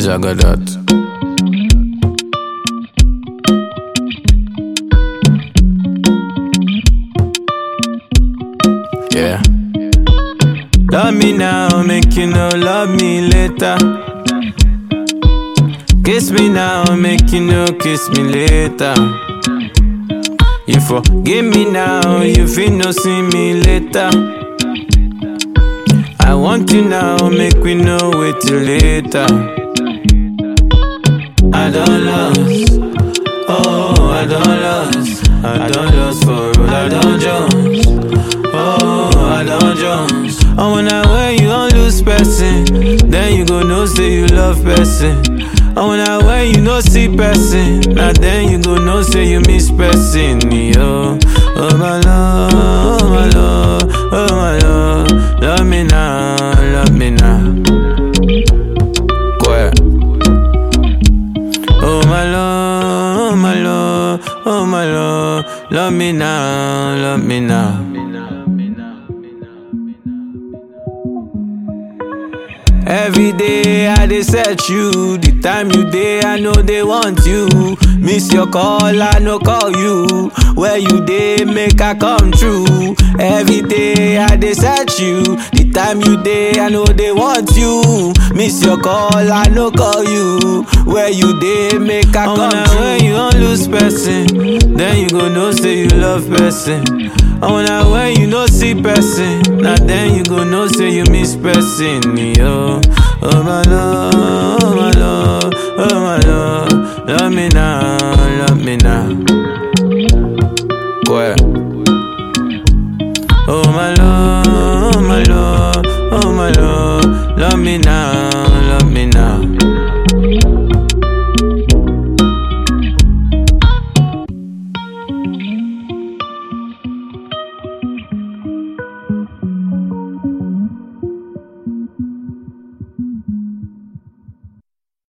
Jagadat. Yeah. Love me now, make you know, love me later. Kiss me now, make you know, kiss me later. You forgive me now, you feel no see me later. I want you now, make we know wait till later. I don't lost, oh I don't lost, I don't lost for road, I don't Jones, oh I don't Jones. Oh when I wear you don't lose person, then you go know say you love person. Oh when I wear you no see person, now then you go know say you miss person, yo. Oh my love, oh my love, oh my love, love me now, love me now. Quiet. Oh my love, oh my love, oh my love, love me now, love me now. Every day I dey search you, the time you dey I know they want you. Miss your call, I no call you. Where you dey make I come true. Every day I dey search you, the time you dey I know they want you. Miss your call, I no call you. Where you dey make I come true. When you don't lose person, then you go know say you love person. And when I when you no see person, now then you go know say you miss person, yo. Oh my love, oh my love, oh my